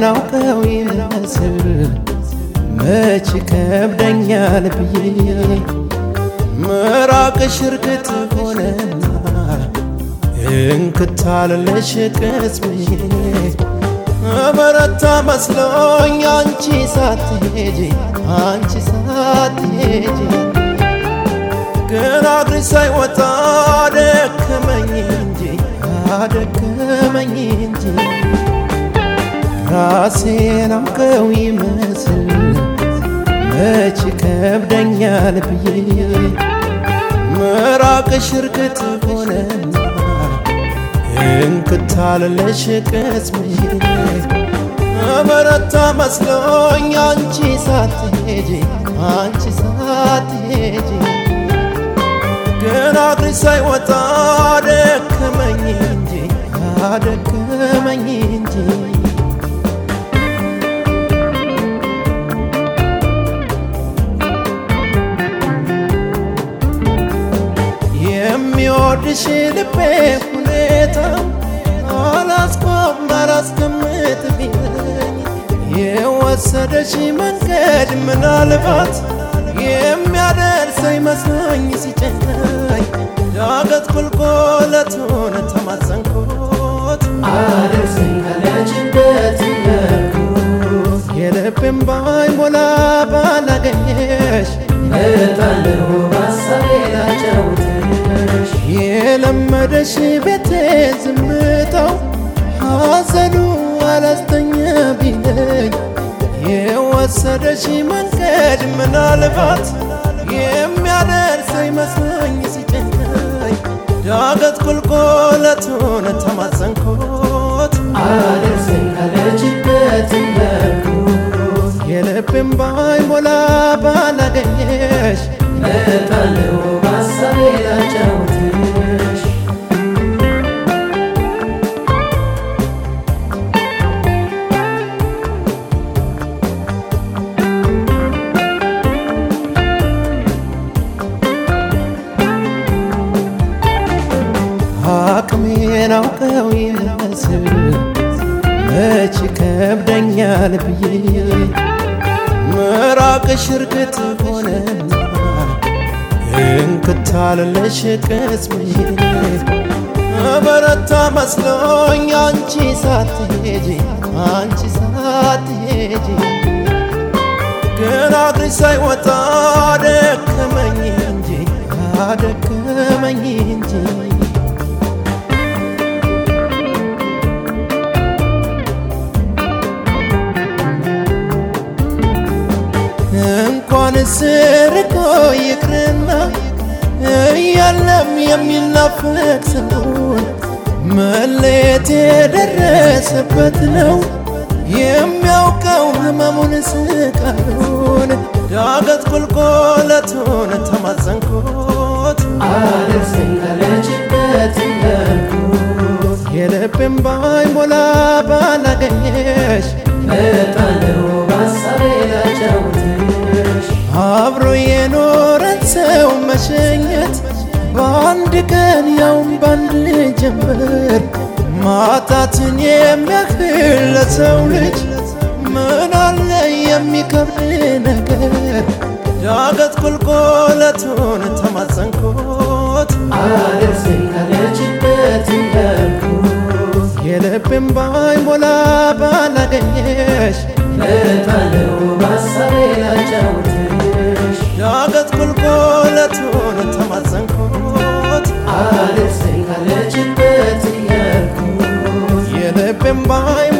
አውቀው ይመስል መች ከብደኛል ብዬ ምራቅሽ እርግጥ ሆነና እንክታልለሽ ቅስሜ በረታ መስሎኝ አንቺ ሳትሄጂ አንቺ ሳትሄጂ ግን እግርሽ ሳይወጣ አደከመኝ እንጂ አደከመኝ እንጂ ራሴን አውቀው ይመስል መች ከብደኛል ብዬ ምራቅሽ እርግጥ ሆነና እንክታልለሽ ቅስሜ በረታ መስሎኝ አንቺ ሳትሄጂ አንቺ ሳትሄጂ ግን እግርሽ ሳይወጣ አደከመኝ እንጂ አደከመኝ እንጂ የሚወድሽ ልቤ ሁኔታ አላስቆም አላስቀምጥ ቢለኝ የወሰደሽ መንገድ ምናልባት የሚያደርሰኝ መስሎኝ ሲጨናኝ ዳገት ቁልቁለቱን ተማጸንኩት አደርሰኝ ካለችበት ያልኩት የልቤም ባይሞላ ባላገኘሽ እመጣለሁ በሀሳቤ ላጫውትሽ የለመደሽ ቤቴ ዝምታው ሐዘኑ አላስተኛ ቢለኝ የወሰደሽ መንገድ ምናልባት የሚያደርሰኝ መስሎኝ ሲጨናኝ ዳገት ቁልቁለቱን ተማጸንኩት አደርሰኝ ካለችበት ያልኩት የልቤም ባይሞላ ባላገኘሽ እመጣለሁ በሀሳቤ ላጫውትሽ አቅሜን አውቀው ይመስል መች ከብደኛል ብዬ ምራቅሽ እርግጥ ሆነና እንክታልለሽ ቅስሜ በረታ መስሎኝ አንቺ ሳትሄጂ አንቺ ሳትሄጂ ግን እግርሽ ሳይወጣ አደከመኝ እንጂ አደከመኝ እንጂ እንኳንስ ርቆ ይቅርና እያለም የሚናፈቅ ሰውን መለየት የደረሰበት ነው የሚያውቀው ህመሙን ስቃዩን ዳገት ቁልቁለቱን ተማጸንኩት አደርሰኝ ካለችበት ያልኩት የልቤም ባይሞላ ባላገኘሽ እመጣለሁ በሀሳቤ ላጫውትሽ አብሮ የኖረን ሰው መሸኘት በአንድ ቀን ያውም በአንድ ጀንበር ማጣትን የሚያክል ለሰው ልጅ ምን አለ የሚከብድ ነገር ዳገት ቁልቁለቱን ተማጸንኩት አደርሰኝ ካለችበት ያልኩት የልቤም ባይሞላ ባላገኘሽ እመጣለሁ በሀሳቤ ላጫውትሽ ዳገት ቁልቁለቱን ተማጸንኩት አደርሰኝ ካለችበት ያልኩት የልቤም ባይ